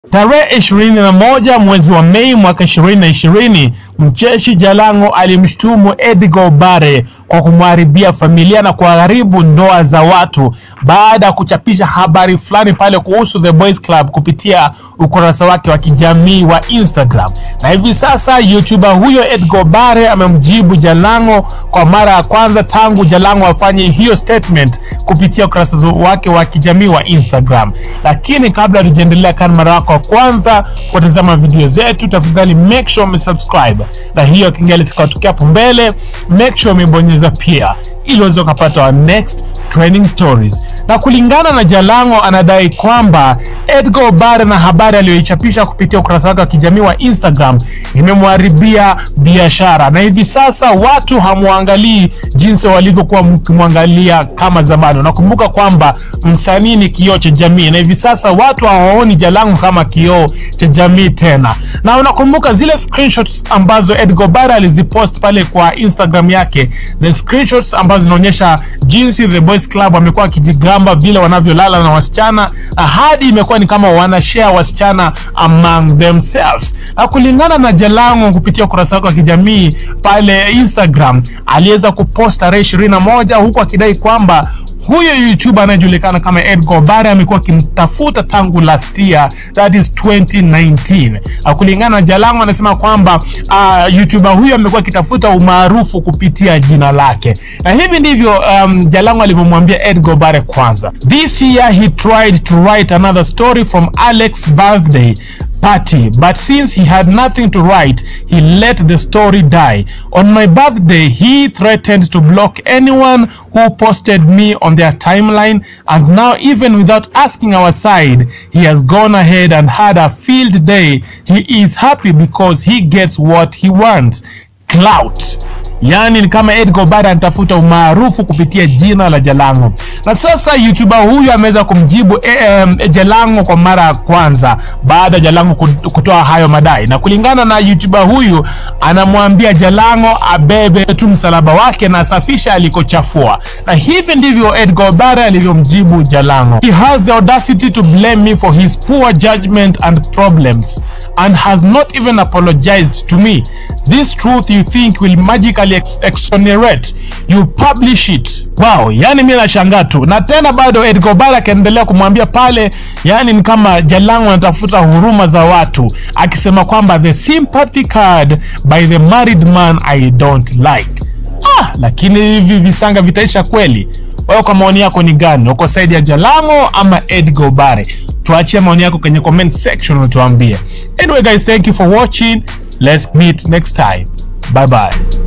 Tarehe 21 mwezi wa Mei mwaka 2020, mcheshi Jalango alimshutumu Edgar Obare kwa kumharibia familia na kuharibu ndoa za watu baada ya kuchapisha habari fulani pale kuhusu The Boys Club kupitia ukurasa wake wa kijamii wa Instagram. Na hivi sasa YouTuber huyo Edgar Obare amemjibu Jalango kwa mara ya kwanza tangu Jalango afanye hiyo statement kupitia ukurasa wake wa kijamii wa Instagram. Lakini kabla tujaendelea, kama mara yako ya kwanza kutazama video zetu, tafadhali make sure umesubscribe na hiyo kengele tukatokea hapo mbele, make sure umebonyeza pia ili uweze ukapata our next trending stories. Na kulingana na Jalango, anadai kwamba Edgar Obare na habari aliyoichapisha kupitia ukurasa wake wa kijamii wa Instagram imemharibia biashara, na hivi sasa watu hamwangalii jinsi walivyokuwa mkimwangalia kama zamani. Unakumbuka kwamba msanii ni kioo cha jamii, na hivi sasa watu hawaoni Jalango kama kioo cha jamii tena. Na unakumbuka zile screenshots ambazo Edgar Obare alizipost pale kwa Instagram yake, the screenshots ambazo zinaonyesha jinsi The Boys Club wamekuwa wakijigamba vile wanavyolala na wasichana, hadi imekuwa ni kama wanashare wasichana among themselves. Na kulingana na Jalango kupitia ukurasa wake wa kijamii pale Instagram, aliweza kupost tarehe 21 huku akidai kwamba huyo YouTuber anayejulikana kama Edgar Obare amekuwa akimtafuta tangu last year, that is 2019. Kulingana na Jalango anasema kwamba uh, YouTuber huyo amekuwa akitafuta umaarufu kupitia jina lake, na hivi ndivyo um, Jalango alivyomwambia Edgar Obare. Kwanza, this year he tried to write another story from Alex birthday party but since he had nothing to write he let the story die on my birthday he threatened to block anyone who posted me on their timeline and now even without asking our side he has gone ahead and had a field day he is happy because he gets what he wants clout Yaani ni kama Edgar Obare anatafuta umaarufu kupitia jina la Jalango, na sasa YouTuber huyu ameweza kumjibu e, um, Jalango kwa mara ya kwanza baada ya Jalango kutoa hayo madai, na kulingana na YouTuber huyu anamwambia Jalango abebe tu msalaba wake na asafisha alikochafua, na hivi ndivyo Edgar Obare alivyomjibu Jalango. He has the audacity to blame me for his poor judgment and problems and has not even apologized to me. This truth you think will magically ex exonerate you publish it. Wow, yani mimi nashangaa tu, na tena bado Edgar Obare akaendelea kumwambia pale, yani ni kama Jalango anatafuta huruma za watu, akisema kwamba the sympathy card by the married man I don't like. Ah, lakini hivi visanga vitaisha kweli? Wewe kwa maoni yako ni gani? Uko side ya Jalango ama Edgar Obare? Tuachie maoni yako kwenye comment section utuambie. Anyway guys, thank you for watching. Let's meet next time. Bye bye.